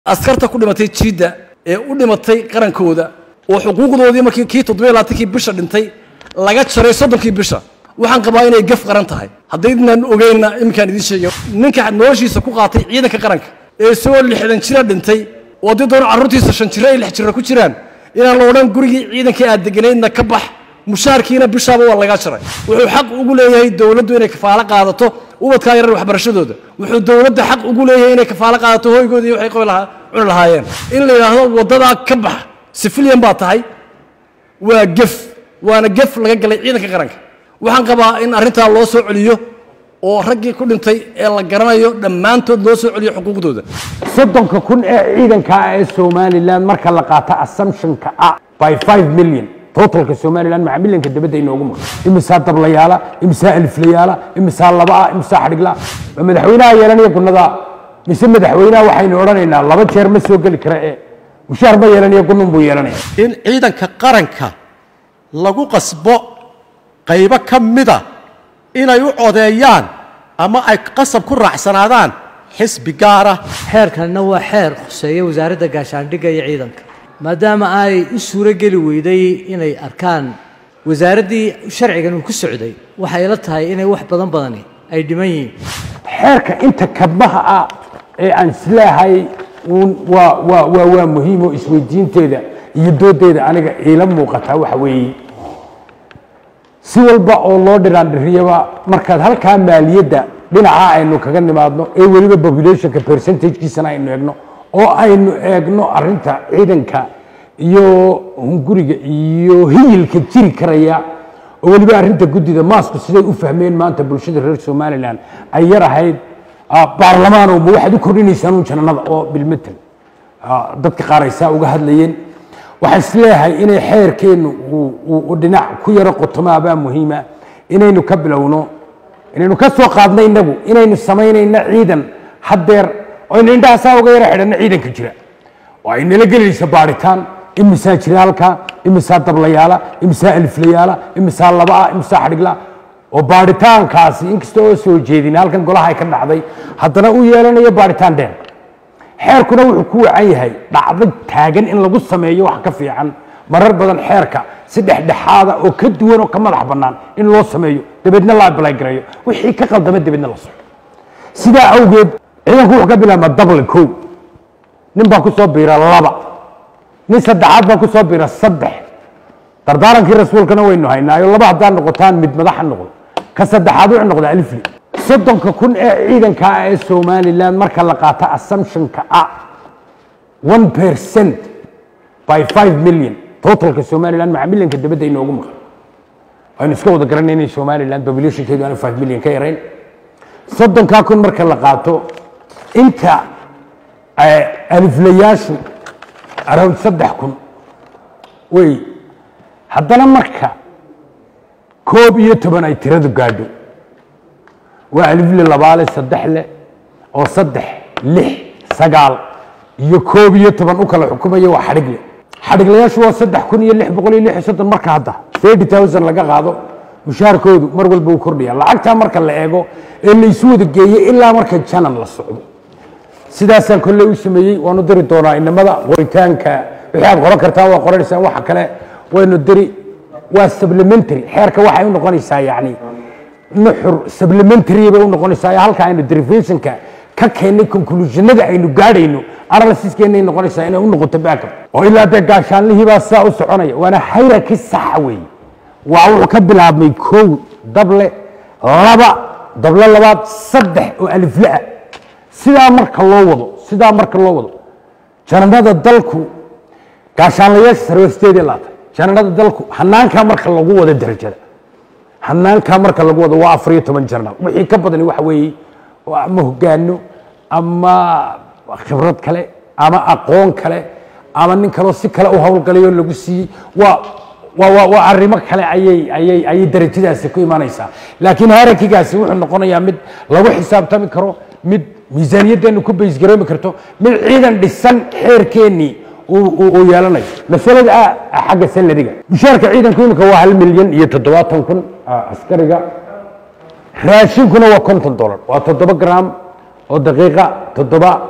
askarta ku dhimatay jiidda ee u dhimatay qarankooda oo xuquuqdoodii markii kii toddobiyo labaatankii bisha dhintay laga jaray soddonkii bisha waxaan qabaa inay gaf qaran tahay haddaydnan ogeynna iminkaan idiin sheegay ninka noloshiisa ku qaatay ciidanka qaranka ee isagoo lixdan jira dhintay oo haddii doona carruurtiisa shan jiro ay lix jiro ku jiraan inaan la odhan gurigii ciidankii aad deganaydna ka bax mushaarkiina bishaaba waa lagaa jaray wuxuu xaq ugu leeyahay dowladdu inay kafaalo qaadato ubadkaa yarar waxbarashadooda wuxuu dowladda xaq ugu leeyahay inay kafaalo qaadato hoygooda iyo waxay qabi lahaa cuni lahaayeen in la yidhaahdo waddadaa ka bax sifiliyan baa tahay waa gef waana gef laga galay ciidanka qaranka waxaan qabaa in arrintaa loo soo celiyo oo raggii ku dhintay ee la garanayo dhammaantood loo soo celiyo xuquuqdooda soddonka kun ee ciidanka ah ee somalilan marka la qaato assumptionka ah by five million totalka somalilan maca milyanka dabadda inoogu maqan imisaa dablayaala imisaa aliflayaala imisaa laba ah imisaa xadhigla ma madaxweynaha yeelanaya gunnada mise madaxweynaha waxaynu odhanaynaa laba jeer ma soo geli kara ee mushaar ma yeelanaya gunnun buu yeelanaya in ciidanka qaranka lagu qasbo qaybo ka mida inay u codeeyaan ama ay qasab ku raacsanaadaan xisbi gaara xeerkanna waa xeer khuseeya wasaaradda gaashaandhigga iyo ciidanka maadaama ay u suuro geli weyday inay arkaan wasaaraddii sharcigan uu ku socday waxay la tahay inay wax badan badani ay dhiman yihiin xeerka inta kabmaha ah ee aan isleehay uun waa waa waa waa muhiim oo isweydiinteeda iyo doodeeda aniga iila muuqataa waxa weeye si walba oo loo dhiraandhiriyaba markaad halkaa maaliyadda dhinaca aynu kaga nimaadno ee weliba populationka percentagekiisana aynu eegno oo aynu eegno arinta ciidanka iyo hunguriga iyo hiyilka jiri karaya oo weliba arinta guddida maasku siday u fahmeen maanta bulshada reer somalilan ay yar ahayd baarlamaano ma waxaad u kordhinaysaan un jananada oo bilmetel dadka qaar ay saa uga hadlayeen waxaan isleeyahay inay xeerkeennu uu dhinac ku yaro qotomaabaa muhiima inaynu ka bilowno inaynu ka soo qaadno innagu inaynu samaynayno ciidan haddeer aynu indhahaasaa uga yaro xidhanno ciidanka jira oo ay nala gelinayso baadhitaan imisaa jira halkaa imisaa dablayaala imisaa aliflayaala imisaa laba ah imisaa xadhigla oo baadhitaankaasi inkasta oo soo jeedin halkan golaha ay ka dhacday haddana uu yeelanayo baadhitaan dheer xeerkuna wuxuu ku wacan yahay dhacdo taagan in lagu sameeyo wax ka fiican marar badan xeerka si dhexdhexaada oo ka duwan oo ka madax bannaan in loo sameeyo dabeedna la abalagareeyo wixii ka qaldama dabeedna la soco sidaa awgeed ciidanku wuxuu ka bilaabmaa double kow nin baa ku soo biira laba nin saddexaad baa ku soo biira saddex dardaarankii rasuulkana waynu haynaayo laba haddaad noqotaan mid madaxa noqdo ka saddexaad wuxuu noqdaa alifli soddonka kun ee ciidanka ah ee somalilan marka la qaato assumptionka ah one percent by five million totalka somalilan maca milyanka dabadda inoogu maqan aynu iska wada garanay inay somalilan populationkeedu aanu five million ka yarayn soddonkaa kun marka la qaato inta aliflayaashu around saddex kun wey haddana marka koob iyo toban ay tiradu gaadho waa alifle labaale saddex leh oo saddex lix sagaal iyo koob iyo toban u kala xukumaya waa xadhigle xadhiglayaashu waa saddex kun iyo lix boqol iyo lix iyo soddon marka hadda thirty thousand laga qaado mushaarkoodu mar walba uu kordhaya lacagtaa marka la eego ee laysu wada geeyo ilaa marka janan la socdo sidaasaan kolley u sameeyey waanu diri doonaa inamada qoritaanka wixii aad qoran kartaa waa qoranaysaan waxa kale waynu diri waa supplementary xeerka waxay u noqonaysaa yacni nuxur supplementary bay u noqonaysaa halka aynu derivationka ka keennay conclusionada aynu gaadhayno analysiskeennay noqonaysaa inay u noqoto backup oo ilaa dee gaashaanlihii baa sidaa u soconaya waana hayrarki saxa weeye waa wuxuu ka bilaabmay kow dable laba dable labaad saddex oo alifle ah sidaa marka loo wado sidaa marka loo wado jananada dalku gaashaanlayaasha sare waa sideed iyo labaatan jananada dalku hanaankaa marka lagu wado darajada hanaankaa marka lagu wado waa afar iyo toban janal wixii ka badani waxa weeye ama hogaano ama khibrad kale ama aqoon kale ama nin kaleo si kale u howlgalayo lagu siiyey waa waa waa arrimo kale ayay ayay ayay darajadaasi ku imanaysaa laakiin harakigaasi wuxuu noqonayaa mid lagu xisaabtami karo mid miisaaniyaddeenu ku baysgaroomi karto mid ciidan dhisan xeerkeennii uu yeelanayo masalada ah xagga salariga mushaarka ciidanku imika waa hal milyan iyo toddobaatan kun askariga raashinkuna waa konton dolar waa toddoba gram oo daqiiqa toddoba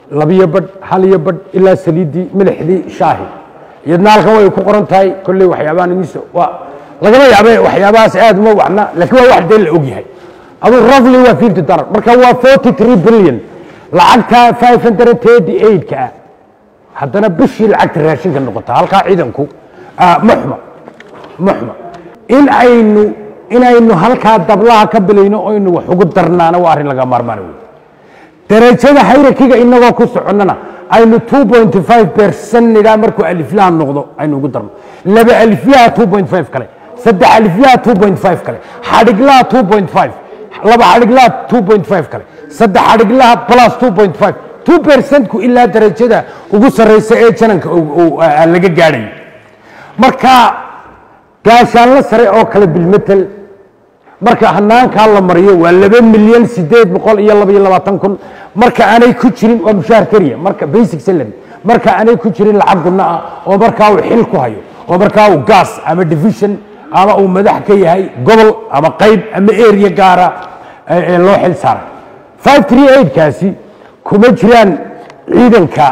labiyo badh hal iyo badh ilaa saliiddii milixdii shaahi iyadna halkan way ku qoran tahay kolley waxyaabahan imis waa lagama yaabe waxyaabahaas aad uma wacna laakiin waa wax dee la og yahay aduu roughly waa fifty dollar marka waa forty three billion lacagta five hundred thirty eight ka ah haddana bishii lacagta raashinka noqota halkaa ciidanku ah, ma xuma ma xuma in aynu inaynu halkaa dablaha ka bilayno oynu wax ugu darnaana waa arrin laga maarmaan wey darajada hayrakiga inagoo ku soconnana aynu 2.5 percent nidhaa markuu aliflaha noqdo aynu ugu darno laba aliflaha 2.5 kale saddex aliflaha 2.5 kale xadhiglaha 2.5 laba xadhiglaha 2.5 kale saddex xadhiglaha plus 2.5 2 percentku ilaa darajada ugu sarreysa ee jananka uu- uu, ah, laga gaadhayo marka gaashaanlo sare oo kale bilmetel marka hanaankaa la mariyo waa laba milyan sideed boqol iyo laba iyo labaatan kun marka aanay ku jirin waa mushaar keliya marka basic salary marka aanay ku jirin lacag gunno ah oo markaa uu xil ku hayo oo markaa uu gas ama division ama uu madax ka yahay gobol ama qayb ama area gaara ee ee loo xil saaray five three eight kaasi kuma jiraan ciidanka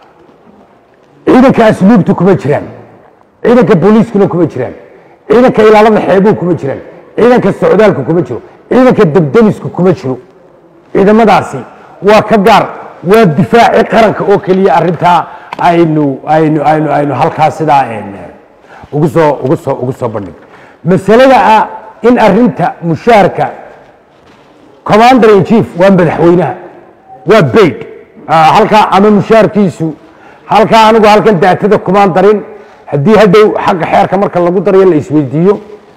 ciidanka asluubtu kuma jiraan ciidanka booliiskuna kuma jiraan ciidanka ilaalada xeebuhu kuma jiraan ciidanka socdaalku kuma jiro ciidanka debdemisku kuma jiro ciidamadaasi waa ka gaar waa difaaci qaranka oo keliya arrintaa aynu aynu aynu aynu halkaa sidaa een, ugu soo ugu soo ugu soo bandhig masalada ah in arrinta mushaarka commander in chief waa madaxweynaha waa bayd Ah, halkaa ama mushaarkiisu halkaa anigu halkan daatada kumaan darin haddii hadhow xagga xeerka marka lagu darayo la isweydiiyo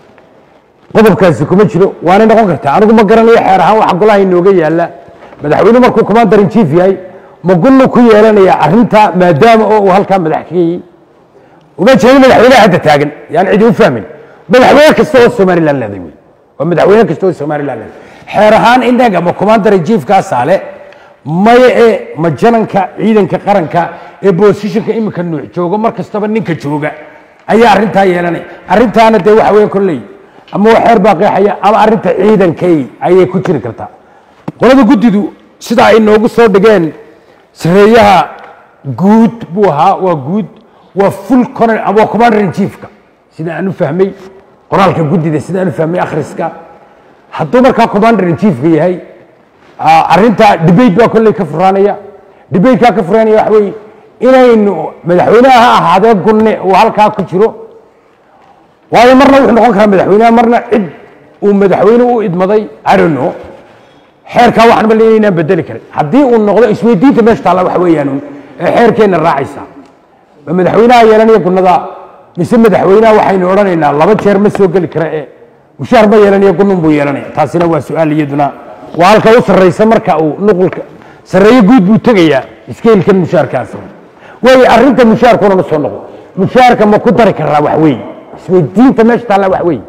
qodobkaasi kuma jiro waanay noqon kartaa anigu ma garanayo xeer ahaan waxa golaha inooga yaala madaxweyne markuu commander in chief yahay ma gunnu ku yeelanaya arrinta maadaama oo uu halkaa madax ka yahay uma jeedin madaxweynaha hadda taagan yaan cidi u fahmin madaxweyne kasta oo somaliland leeday wey waa madaxweyne kasta oo somaliland leeday xeer ahaan inaga ma commander in chief kaasaale maya ee ma jananka ciidanka qaranka ee bosishinka iminka nuuc joogo mar kastaba ninka jooga ayaa arrintaa yeelanaya arrintaana dee waxa weeye kolley ama waa xeer baa qeexaya ama arrinta ciidankay ayay ku jiri kartaa qolada guddidu sida ay noogu soo dhigeen sareeyaha guud buu ahaa waa guud waa full colonel ama waa commander in chiefka sida aan u fahmay qoraalka guddida sida aan u fahmay akhriska hadduu markaa commander in chiefka yahay ah, arrinta debate baa kolley ka furaanaya debatekaa ka furaanaya waxa weeye inaynu madaxweynaha ha ahaadee gunne uu halkaa ku jiro waayo marna wuxuu noqon karaa madaxweynaha marna cid uu madaxweyne u idmaday I don't know xeerkaa waxaan ma leeyahay inaan bedeli karin haddii uu noqdo isweydiinta meesha taalla waxa weeyaan uun, ee xeerkeenna raacaysa ma madaxweynaha yeelanaya gunnada mise madaxweynaha waxaynu odhanaynaa laba jeer ma soo geli kara ee mushaar ma yeelanaya gunnun buu yeelanaya taasina waa su-aal iyaduna waa halka u sarraysa marka uu nuqulka sarreeye guud buu tegayaa iskeelkan mushaarkaas way arrinta mushaarkuna ma soo noqo mushaarka ma ku dari karaa wax weeye isweydiinta meesha taalla wax weeye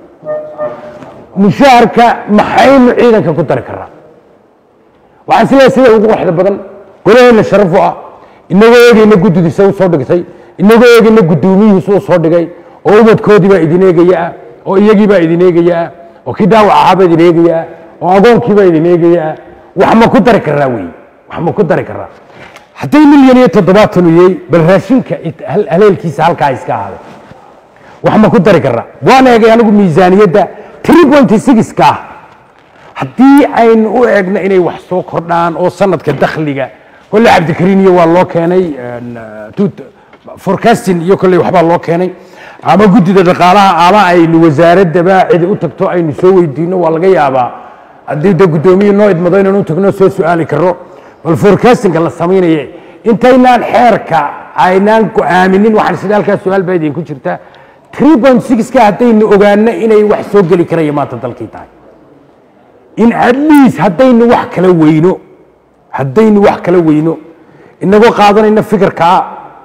mushaharka maxaynu ciidanka ku dari karaa waxaan sidaa sida ugu quruxda badan golaheenna sharaf u ah inagoo eegayna guddidiisa u soo dhigtay inagoo eegayna guddoomiyhiisa u soo dhigay oo ubadkoodii baa idin eegaya ah oo iyagii baa idin eegaya ah oo kii dhaawac ahaa baa idin eegaya ah oo agoonkii baa idin eegaya ah wax ma ku dari karaa wey wax ma ku dari karaa hadday milyan iyo toddobaatan u yahay bal raashinka it- hal- haleelkiisa halkaa iska ahaaday wax ma ku dari karaa waan eegay anigu miisaaniyadda 3.6 ka ah haddii aynu u eegno inay wax soo kordhaan oo sanadka dakhliga kolle cabdikariin iyo waa loo keenay een, uh, tut- forecasting iyo kolley waxbaa loo keenay ama guddida dhaqaalaha ama aynu wasaaradaba cidi u tagto aynu soo weydiino waa laga yaabaa haddii de guddoomiye noo idmado inaan u tagno soo su-aali karo bal forecastinga la samaynaye intaynaan xeerka aynaan go-aaminin waxaan sida halkaa su-aal baa idinku jirta 3.6 ka haddaynu ogaano inay wax soo geli karaya maanta dalkii tahay in at least haddaynu wax kala weyno haddaynu wax kala weyno inagoo qaadanayno fikirkaa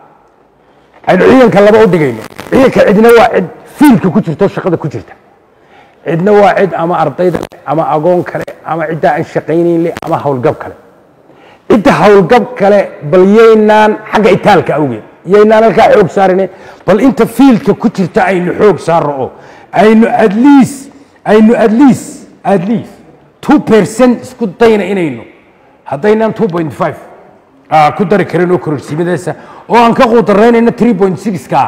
aynu ciidanka laba u dhigayno ciidanka cidna waa cid fiilka ku jirta oo shaqada ku jirta cidna waa cid ama ardayda leh ama agoon kale ama ciddaa aan shaqaynayn leh ama howlgab kale cidda howlgab kale bal yaynaan xagga itaalka awgeed yaynaan halkaa xoog saarine bal inta fiilka ku jirta aynu xoog saarno oo aynu at least aynu at least at least two percent isku dayna inaynu haddaynaan two point five ah, ku dari karin oo kororsiimadeesa oo aan ka quudaraynayno 3.6ka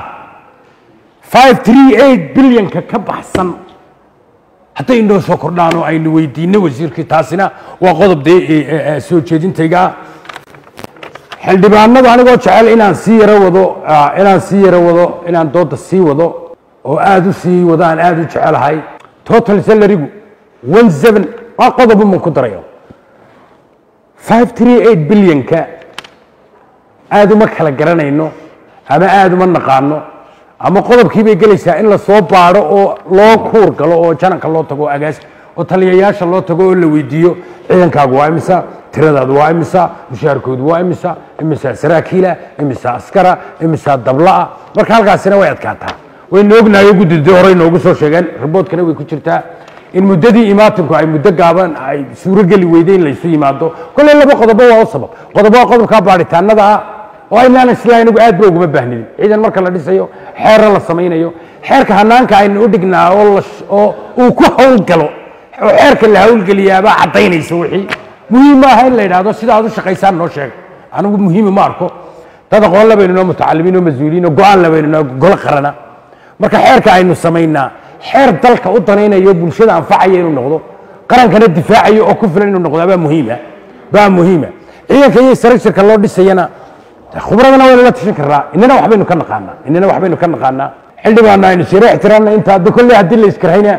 538 bilyanka ka baxsan hadday inoo soo kordhaan oo aynu weydiino wasiirkii taasina waa qodob dee ee, ee, ee, soo jeedintayga ah xildhibaanadu anigoo jecel inaan sii yaro wado ah, inaan sii yaro wado inaan dooda sii wado oo aad u sii wado aan aad u jecelahay total salarigu one seven waa qodob uman ku darayo five three eight bilyanka aad uma kala garanayno ama aad uma naqaano ama qodobkii bay gelaysaa in lasoo baadho oo loo kuur galo oo jananka loo tago oo agaas oo taliyayaasha loo tago oo la weydiiyo ciidankaagu waa imisa tiradaadu waa imisa mushaharkoodu waa imisa imisa saraakiila imisa askara imisa dabla'a marka halkaasina way adkaataa waynu ognahay oo guddidii hore inoogu soo sheegeen riboodkana way ku jirtaa in muddadii imaatinku ay muddo gaaban ay suurogeli weyday in laysu yimaado kolley laba qodobo waa u sabab qodob waa qodobka baadhitaanada ah oo aynaan isla inagu aad ba uguma baahnin ciidan marka la dhisayo xeero la samaynayo xeerka hanaanka aynu u dhignaa oo la sh- oo uu ku howlgalo oo xeerka la howlgeliyaabaa caddaynaysa wixii muhiim maaha in la yidhaahdo sida aad u shaqaysaan noo sheeg anigu muhiimi ma arko dad aqoon labaynu noo mutacalimiin oo mas-uuliyiin oo go-aan labaynu noo golo qarana marka xeerka aynu samaynaa xeer dalka u danaynayo bulshada anfacaya inuu noqdo qarankana difaacayo oo ku filan inuu noqdaa baa muhiima baa muhiima ciidanka iyo structureka loo dhisayana khubradana waynu la tashan karnaa inana waxbaynu ka naqaanaa inana waxbaynu ka naqaanaa xildhibaana aynu sira ixtiraamna inta hadda kolley haddii la iskarhayna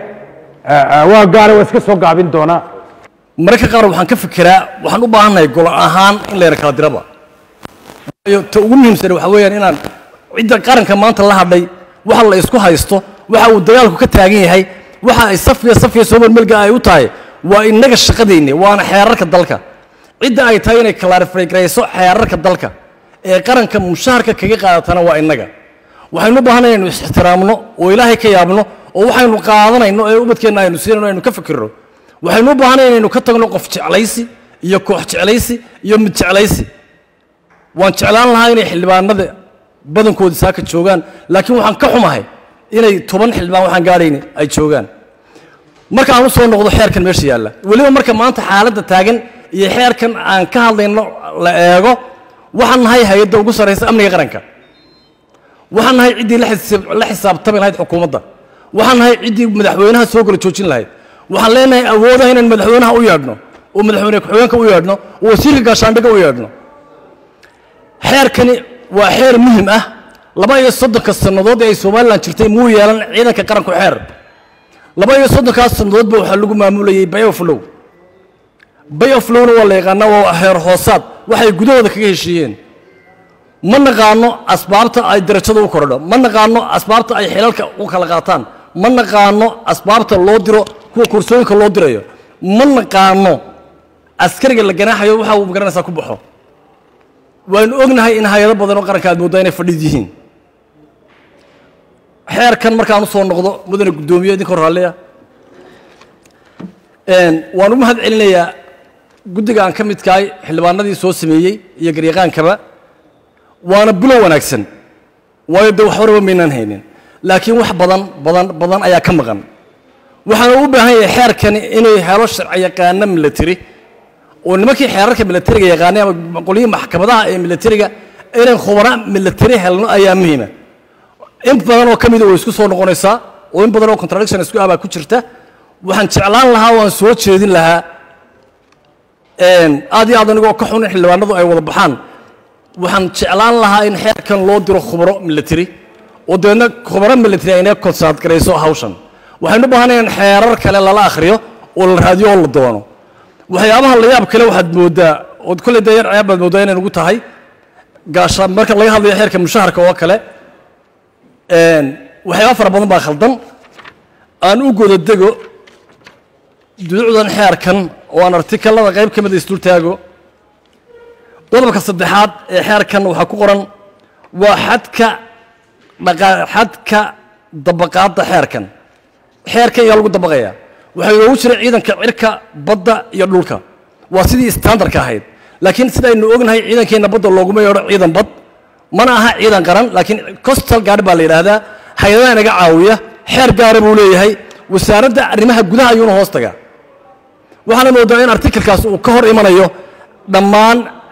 waa gaara waa iska soo gaabin doonaa mararka qaar waxaan ka fikiraa waxaan u baahannahay golo ahaan in layna kala diraba waayo ta ugu muhiimsan waxaa weeyaan inaan cidda qaranka maanta la hadhay waxa la isku haysto waxa uu dagaalku ka taagan yahay waxa ay safiya safiya soo melmelga ay u tahay waa innaga shaqadeenni waana xeerarka dalka cidda ay tahay inay kalaarifagrayso xeerarka dalka ee qaranka mushaharka kaga qaadatana waa innaga waxaynu u baahanay inaynu is-ixtiraamno oo ilaahay ka yaabno oo waxaynu qaadanayno ee ubadkeenna aynu siinayno aynu ka fikirno waxaynu u baahanay inaynu ka tagno qof jeclaysi iyo koox jeclaysi iyo mid jeclaysi waan jeclaan lahaa inay xildhibaanada badankoodi saaka joogaan laakiin waxaan ka xumahay inay toban xildhibaan waxaan gaadhayni ay joogaan marka aan u soo noqdo xeerkan meesha yaalla weliba marka maanta xaaladda taagan iyo xeerkan aan ka hadlayno la eego waxaan nahay hay-adda ugu sarraysa amniga qaranka waxaan nahay ciddii la xisaab- la xisaabtami lahayd xukuumadda waxaan nahay ciddii madaxweynaha soo kala joojin lahayd waxaan leenahay awoodaha inaan madaxweynaha u yeedhno oo madaxweyne ku-xigeenka u yeedhno oo wasiirka gaashaandhigga u yeedhno xeerkani waa xeer muhim ah laba iyo soddonka sannadood ee ay somalilan jirtay muu yeelan ciidanka qaranku xeer laba iyo soddonkaas sannadoodba waxaa lagu maamulayay bay of low bay of lowna waa la yaqaanaa waa heer hoosaad waxay gudahooda kaga heshiiyeen ma naqaano asbaabta ay darajada u korodho ma naqaano asbaabta ay xilalka u kala qaataan ma naqaano asbaabta loo diro kuwa kursooyinka loo dirayo ma naqaano askariga la ganaaxayo waxa uu magaranaysaa ku baxo waanu ognahay in hay-ado badan oo qaranka aad mooddaa inay fadhiid yihiin xeerkan markaan u soo noqdo mudane guddoomiye idinka raalliya waan u mahad celinayaa guddiga aan ka midkahay xildhibaanadii soo sameeyey iyo garyaqaankaba waana bilow wanaagsan waayo de wax horaba maynaan haynin laakiin wax badan badan badan ayaa ka maqan waxaana u baahan yahay xeerkani inay helo sharci yaqaano military oo nimankii xeerarka militariga yaqaanay ama qolyihii maxkamadaha ee militariga inaan khubara military helno ayaa muhiima in badan oo ka mida way isku soo noqonaysaa oo in badan oo contradiction isku ah baa ku jirta waxaan jeclaan lahaa waan soo jeedin lahaa aad iyo aad anigoo ka xun in xildhibaanadu ay wada baxaan waxaan jeclaan lahaa in xeerkan loo diro khubaro military oo dabeedna khubaro military ayna konsaad garayso hawshan waxaynu u baahanayn in xeerar kale lala akhriyo oo la raadiyo oo la doono waxyaabaha la yaab kale waxaad moodaa ood kolley dee yar ceeb baad moodaa inay nugu tahay gaasha marka laga hadlayo xeerka mushaharka oo kale waxyaaba fara badan baa khaldan aan u goda dego duducdan xeerkan oo aan artikalada qayb ka mida isdultaago qodobka saddexaad ee xeerkan waxaa ku qoran waa xadka dhaqa xadka dabaqaadda xeerkan xeerkan ayaa lagu dabaqayaa waxaa inoogu jira ciidanka cirka badda iyo dhulka waa sidii standardka ahayd laakiin sida aynu ognahay ciidankeenna badda looguma yeedho ciidan bad mana aha ciidan qaran laakiin costal guard baa la yidhaahdaa hay-adaha inaga caawiya xeer gaara buu leeyahay wasaaradda arrimaha gudaha ayuuna hoos tagaa waxaana moodaa in artikelkaas uu ka hor imanayo dhammaan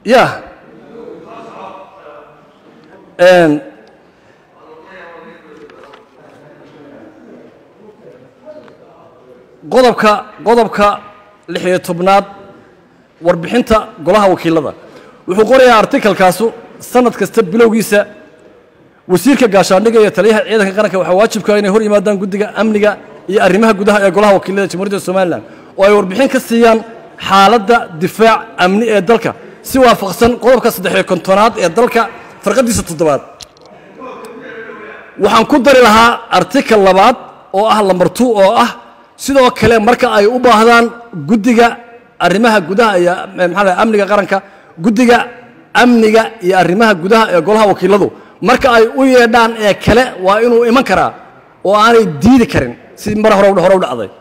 ya Een, qodobka qodobka lix iyo tobnaad warbixinta golaha wakiilada wuxuu qorayaa artikalkaasu sanad kasta bilowgiisa wasiirka gaashaandhigga iyo taliyaha ciidanka qaranka waxaa waajibka inay hor yimaadaan guddiga amniga iyo arrimaha gudaha ee golaha wakiilada jamhuuriyadda somalilan oo ay warbixin ka siiyaan xaaladda difaac amni ee dalka si waafaqsan qodobka saddexiyo kontonaad ee dalka farqadiisa toddobaad waxaan ku dari lahaa artikal labaad oo ah lambar two oo ah sidoo kale marka ay u baahdaan guddiga arrimaha gudaha iyo maxaa la amniga qaranka guddiga amniga iyo arrimaha gudaha ee golaha wakiiladu marka ay u yeedhaan ee kale waa inuu iman karaa oo aanay diidi karin si mar hore hore u dhacday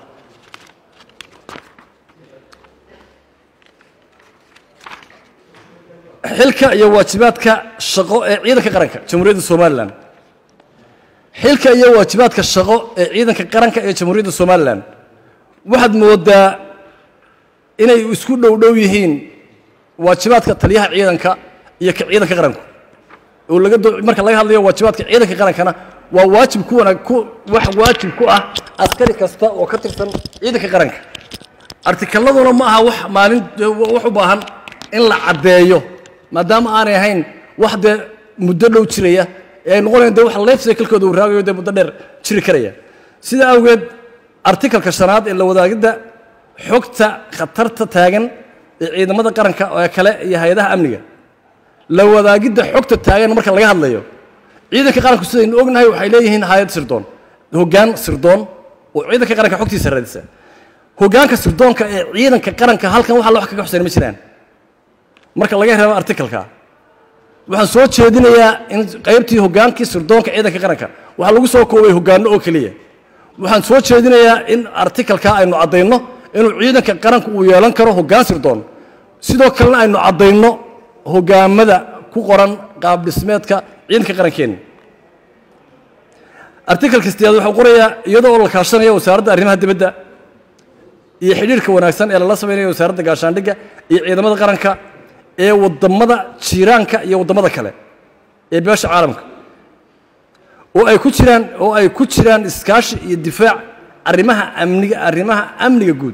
xilka iyo waajibaadka shaqo ee ciidanka qaranka jamhuuriyadda somalilan xilka iyo waajibaadka shaqo ee ciidanka qaranka ee jamhuuriyadda somalilan waxaad moodaa inay isku dhow dhow yihiin waajibaadka taliyaha ciidanka iyo ka ciidanka qaranku oo laga doo marka laga hadlayo waajibaadka ciidanka qarankana waa waajib ku wanaag ku wax waajib ku ah askari kasta oo ka tirsan ciidanka qaranka artikaladuna ma aha wax maalin wax u baahan in la caddeeyo maadaama aanay ahayn wax dee muddo dhow jiraya ee ay noqonayan dee wax life cyclekooda uu raagayo dee muddo dheer jiri karaya sida awgeed artikalka shanaad ee la wadaagidda xogta khatarta taagan ee ciidamada qaranka oo kale iyo hay-adaha amniga la wadaagidda xogta taagan marka laga hadlayo ciidanka qaranku sidaynu ognahay waxay leeyihiin hay-ad sirdoon hoggaan sirdoon oo ciidanka qaranka xogtiisa raadisa hoggaanka sirdoonka ee ciidanka qaranka halkan waxa wax kaga xuseyn ma jiraan marka laga reebo artikalka waxaan soo jeedinayaa in qaybtii hoggaankii sirdoonka ciidanka qaranka waxaa lagu soo koobay hoggaano oo keliya waxaan soo jeedinayaa in artikalka aynu caddayno inuu ciidanka qaranku uu yeelan karo hoggaan sirdoon sidoo kalena aynu caddayno hoggaamada ku qoran qaab dhismeedka ciidanka qarankeenna artikalka sideed wuxuu qorayaa iyadoo la kaashanaya wasaaradda arrimaha dibadda iyo xidhiirka wanaagsan ee lala samaynayo wasaaradda gaashaandhigga iyo ciidamada qaranka ee waddamada jiiraanka iyo waddamada kale ee beesha caalamka oo ay ku jiraan oo ay ku jiraan iskaashi iyo difaac arrimaha amniga arrimaha amniga guud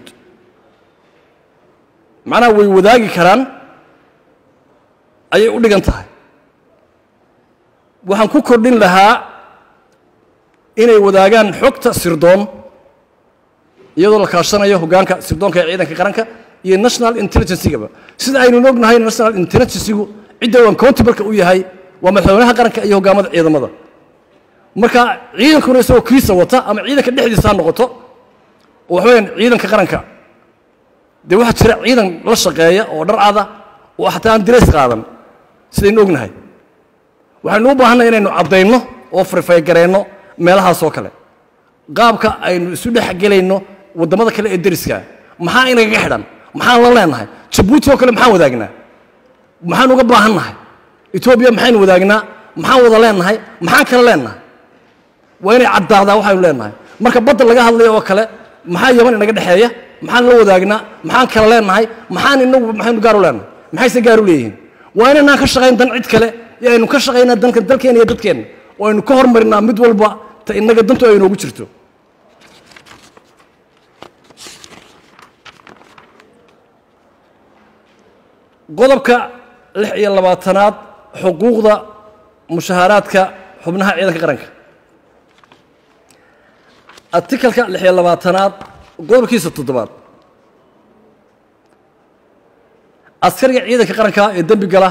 macnaha way wadaagi karaan ayay u dhigan tahay waxaan ku kordhin lahaa inay wadaagaan xogta sirdoon iyadoo la kaashanayo hoggaanka sirdoonka ee ciidanka qaranka iyo national intelligencygaba sida aynu ognahay national intelligencegu cidda uu accountable-ka u yahay waa madaxweynaha qaranka iyo hoggaamada ciidamada marka ciidankuna isagoo kiisa wata ama ciidanka dhexdiisa ha noqoto oo waxaweyaan ciidanka qaranka dee waxaa jira ciidan la shaqeeya oo dharcada oo xataa aan dirays qaadan sidaynu ognahay waxaynu u baahannahay inaynu caddayno oo farfaygarayno meelahaas oo kale qaabka aynu isu dhex gelayno waddamada kale ee deriska maxaa inagaga xidhan maxaan la leenahay jabuuti oo kale maxaan wadaagnaa maxaan uga baahannahay etoobiya maxaynu wadaagnaa maxaan wada leenahay maxaan kala leenahay waa inay caddaadaa waxaynu leenahay marka badda laga hadlayo oo kale maxaa yaman inaga dhexeeya maxaan la wadaagnaa maxaan kala leenahay maxaan inagu maxaynu gaar u leenahay maxayse gaar u leeyihiin waa inaynaan ka shaqayn dan cid kale iyo aynu ka shaqaynaa danka dalkeena iyo dadkeenna oo aynu ka hormarinaa mid walba ta inaga dantu ay noogu jirto qodobka lix iyo labaatanaad xuquuqda mushahaaraadka xubnaha ciidanka qaranka artikalka lix iyo labaatanaad qodobkiisa toddobaad askariga ciidanka qaranka ee dembi gala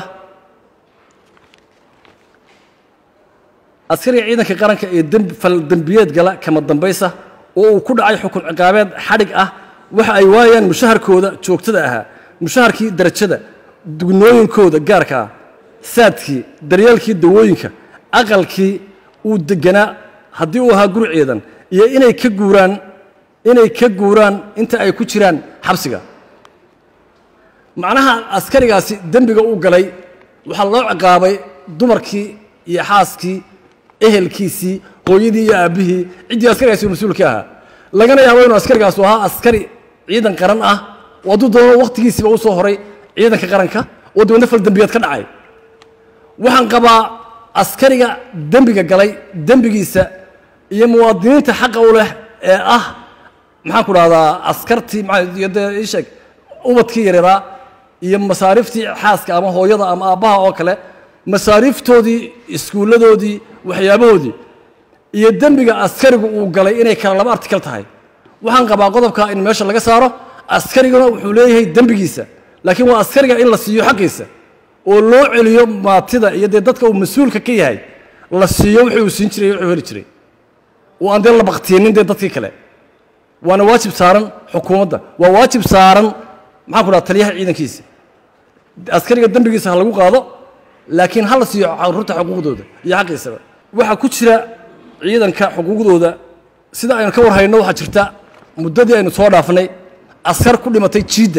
askariga ciidanka qaranka ee dembi fal dembiyeed gala kama dambaysa oo uu ku dhacay xukun ciqaabeed xadhig ah waxa ay waayaan mushaharkooda joogtada ahaa mushaharkii darajada dugnooyinkooda gaarka ah saadkii daryeelkii dawooyinka aqalkii uu deganaa haddii uu ahaa guri ciidan iyo inay ka guuraan inay ka guuraan inta ay ku jiraan xabsiga macnaha askarigaasi dembiga u galay waxaa loo ciqaabay dumarkii iyo xaaskii ehelkiisii hooyadii iyo aabbihii ciddii askarigaasi mas-uulka ahaa lagana yaabo inuu askarigaasu ahaa askari ciidan qaran ah oo hadduu doono wakhtigiisiiba u soo horay ciidanka qaranka oo dibadna fal dembiyeed ka dhacay waxaan qabaa askariga dembiga galay dembigiisa iyo muwaadiniinta xaqa u leh ee ah maxaan ku dhahdaa askartii maxaa- iyo dee ii sheeg ubadkii yareeraa iyo masaariftii xaaska ama hooyada ama aabbaha oo kale masaariftoodii iskuulladoodii waxyaabahoodii iyo dembiga askarigu uu galay inay kala laba artikal tahay waxaan qabaa qodobka in meesha laga saaro askariguna wuxuu leeyahay dembigiisa laakiin waa askariga in la siiyo xaqiisa oo loo celiyo maatida iyo dee dadka uu mas-uulka ka yahay la siiyo wixii uu siin jiray wuxuu heli jiray oo aan dee la baktiyinin dee dadkii kale waana waajib saaran xukuumadda waa waajib saaran maxaan ku dhaha taliyaha ciidankiisa askariga dembigiisa ha lagu qaado laakiin ha la siiyo caruurta xuquuqdooda iyo xaqiisaba waxaa ku jira ciidanka xuquuqdooda sida aynu ka warhayno waxaa jirta muddadii aynu soo dhaafnay askar ku dhimatay jiidda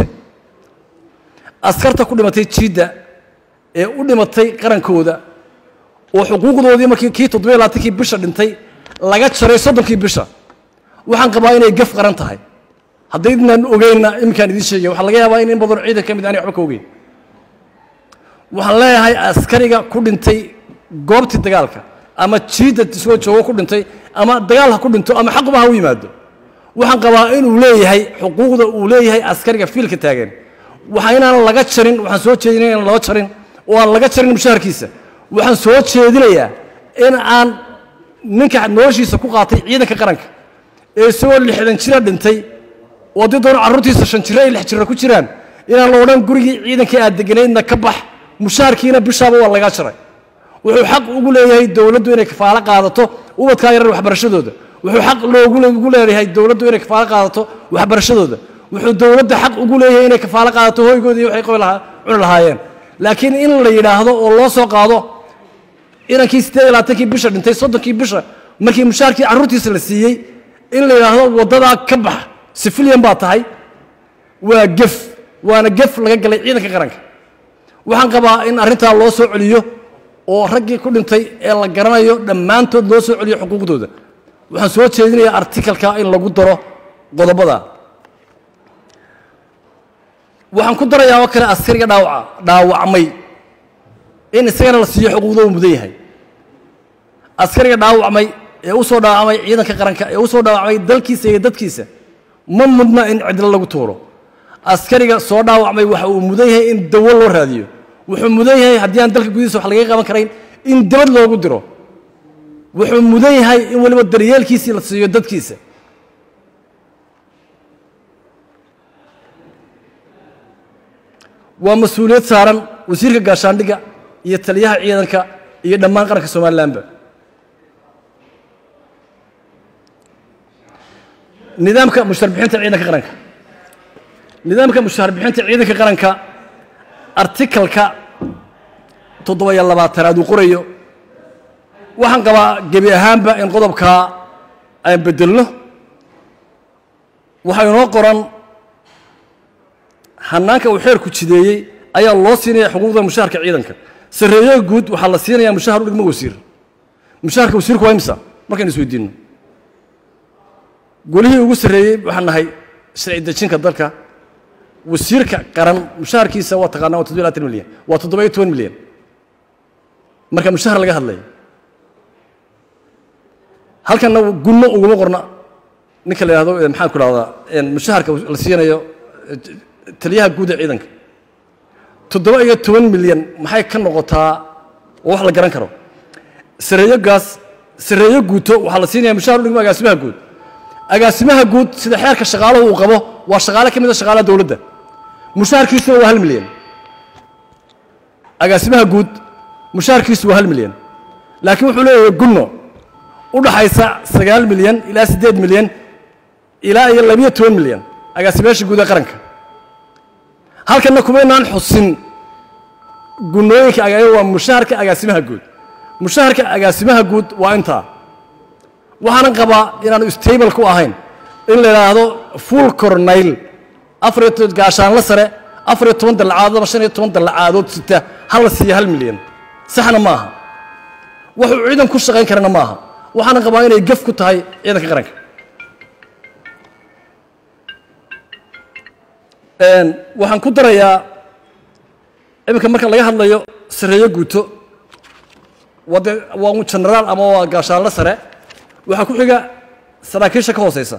askarta ku dhimatay jiidda ee u dhimatay qarankooda oo xuquuqdoodii markii kii toddobiyo labaatankii bisha dhintay laga jaray soddonkii bisha waxaan qabaa inay gaf qaran tahay haddaydnan ogeynna iminkaan idiin sheegaya waxaa laga yaabaa in in badan ciidan ka mid aanay waxba ka ogeyn waxaan leeyahay askariga ku dhintay goobtii dagaalka ama jiidda isagoo joogo ku dhintay ama dagaal ha ku dhinto ama xaquba ha u yimaado waxaan qabaa inuu leeyahay xuquuqda uu leeyahay askariga fiilka taagan waxa inaan laga jarin waxaan soo jeedinaya inaan loo jarin oo aan laga jarin mushaharkiisa waxaan soo jeedinayaa in aan ninka noloshiisa ku qaatay ciidanka qaranka ee isagoo lixdan jira dhintay oo haddii doona carruurtiisa shan jiro ay lix jiro ku jiraan inaan la odhan gurigii ciidankii aad deganaydna ka bax mushaharkiina bishaaba waa lagaa jaray wuxuu xaq ugu leeyahay dowladdu inay kafaalo qaadato ubadkaa yarar waxbarashadooda wuxuu xaq loogu ugu leeyahay dowladdu inay kafaalo qaadato waxbarashadooda wuxuu dowladda xaq ugu leeyahay inay kafaalo qaadato hoygooda iyo waxay qoy lahaa cuni lahaayeen laakiin in la yidhaahdo oo loo soo qaado inankii siddeed iyo labaatankii bisha dhintay soddonkii bisha markii mushaharkii carruurtiisa la siiyey in la yidhaahdo waddadaa ka bax sifiliyan baa tahay waa gef waana gef laga galay ciidanka qaranka waxaan qabaa in arrintaa loo soo celiyo oo raggii ku dhintay ee la garanayo dhammaantood loo soo celiyo xuquuqdooda waxaan soo jeedinayaa artikalka in lagu daro qodobada waxaan ku darayaa oo kale askariga dhaawaca dhaawacmay in isagana la siiyo xuquuqda uu mudan yahay askariga dhaawacmay ee u soo dhaawacmay ciidanka qaranka ee u soo dhaawacmay dalkiisa iyo dadkiisa ma mudna in cidlo lagu tuuro askariga soo dhaawacmay waxa uu mudan yahay in dawo loo raadiyo wuxuu mudan yahay haddii aan dalka gudihiisa wax lagaga qaban karayn in dabad loogu diro wuxuu mudan yahay in weliba daryeelkiisii la siiyo dadkiisa waa mas-uuliyad saaran wasiirka gaashaandhigga iyo taliyaha ciidanka iyo dhammaan qaranka somalilanba nidaamka mushaarbixinta ciidanka qaranka nidaamka mushaarbixinta ciidanka qaranka artikalka toddoba-iyo labaatanaad uu qorayo waxaan qabaa gebi ahaanba in qodobkaa aan bedelno waxaa inoo qoran hanaanka uu xeerku jideeyey ayaa loo siinaya xuquuqda mushaharka ciidanka sarreeyaha guud waxaa la siinayaa mushahar u dhigmo wasiir mushaharka wasiirku waa imsa markaynu isweydiinno golihii ugu sarreeyey waxaan nahay sharci dejinka dalka wasiirka qaran mushaharkiisa waa taqaanaa waa toddoba labaatan milyan waa toddoba iyo toban milyan marka mushahar laga hadlayo halkanna gunno uguma qorna ninka la yidhahdo maxaan ku dhahdaa mushaharka la siinayo taliyaha guud ee ciidanka toddoba iyo toban milyan maxay ka noqotaa oo wax la garan karo sareeyo gaas sareeyo guuto waxaa la siinaya mushahar u dhigmo agaasimaha guud agaasimaha guud sida xeerka shaqaaluhu uu qabo waa shaqaale ka mid a shaqaalaha dowladda mushaharkiisuna waa hal milyan agaasimaha guud mushaharkiisu waa hal milyan laakiin wuxuu leeyahay gunno u dhaxaysa sagaal milyan ilaa siddeed milyan ilaa iyo labiyo toban milyan agaasimayaasha guud ee qaranka halkanna kumaynaan xusin gunnooyinka aga waa mushaharka agaasimaha guud mushaharka agaasimaha guud waa intaa waxaanan qabaa inaanu stable ku ahayn in la yidhaahdo full cornayl afar iyo toban gaashaanla sare afar iyo toban dallacadood ama shan iyo toban dallacaadood sita hal la siiya hal milyan saxna ma aha wuxuu ciidan ku shaqayn karana ma aha waxaanan qabaa inay gaf ku tahay ciidanka qaranka waxaan ku darayaa iminka marka laga hadlayo sareeyo guuto waa dee waa un genaraal ama waa gaashaanle sare waxaa ku xiga saraakiisha ka hooseysa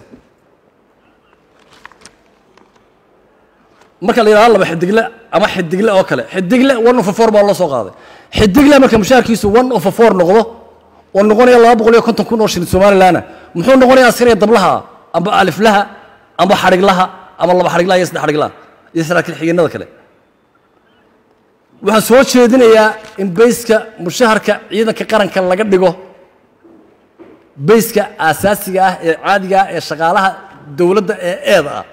marka la yidhahdo laba xidigle ama xidigle oo kale xidigle one of a four baa loo soo qaaday xidigle marka mushaharkiisu one of a four noqdo oo noqonaya laba boqol iyo konton kun oo shilin somalilandna muxuu noqonayaa askariga dablaha amba aliflaha amba xadhiglaha ama laba xadhiglaha iyo saddex xadhiglaha iyo saraakiil xigeenada kale waxaan soo jeedinayaa in bayska mushaharka ciidanka qaranka laga dhigo bayska aasaasiga ah ee caadiga ah ee shaqaalaha dowladda ee eeda ah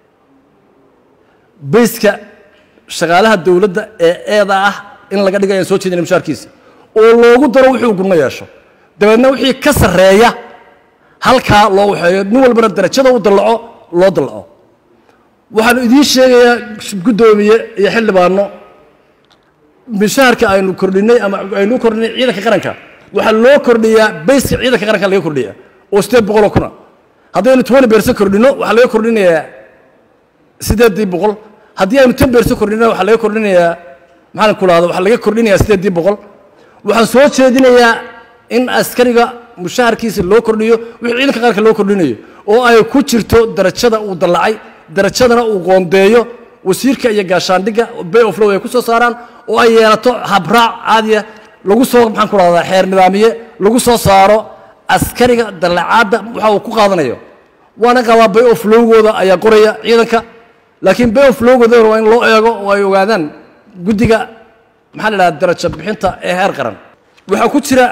bayska shaqaalaha dowladda ee eeda ah in laga dhigo ayaan soo jeedinaya mushaharkiisa oo loogu daro wuxuu gudno yeesho dabeedna wixii ka sarreeya halkaa loo waxeeyo nin walbana darajada u dallaco loo dallaco waxaan idiin sheegayaa guddoomiye iyo xildhibaano mishaharka aynu kordhinay ama aynu kordhinay ciidanka qaranka waxaa loo kordhiyaa bayska ciidanka qaranka laga kordhiyaa oo sideed boqoloo kuna haddaynu twenty bercent kordhino waxaa laga kordhinayaa sideedii boqol haddii aynu ten bercent kordhino waxaa laga kordhinayaa maxaan ku lahda waxaa laga kordhinayaa sideedii boqol waxaan soo jeedinayaa in askariga mushaharkiisa loo kordhiyo wixii ciidanka qaranka loo kordhinayo oo ay ku jirto darajada uu dallacay darajadana uu qoondeeyo wasiirka iyo gaashaandhigga bay of low ay ku soo saaraan oo ay yeelato habraac caadiya lagu soo maxaan ku rahdaa xeer nidaamiye lagu soo saaro askariga dallacaadda waxa uu ku qaadanayo waana qabaa bay of lowgooda ayaa qoraya ciidanka laakiin bay of lowgoodana waa in loo eego oo ay ogaadaan guddiga maxaa la idhahda darajo bixinta ee heer qaran waxaa ku jira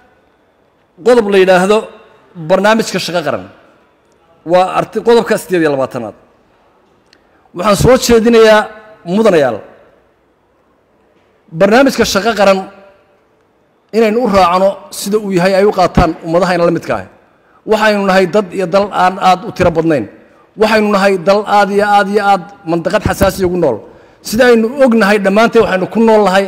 qodob la yidhaahdo barnaamijka shaqo qaran waa arti qodobka siddeed iyo labaatanaad waxaan soo jeedinayaa mudanayaal barnaamijka shaqo qaran inaynu u raacno sida uu yahay ay u qaataan ummadahayna la midka ah waxaynu nahay dad iyo dal aan aad u tiro badnayn waxaynu nahay dal aad iyo aad iyo aad mandaqad xasaasiya ugu nool sida aynu og nahay dhammaanteen waxaynu ku nool nahay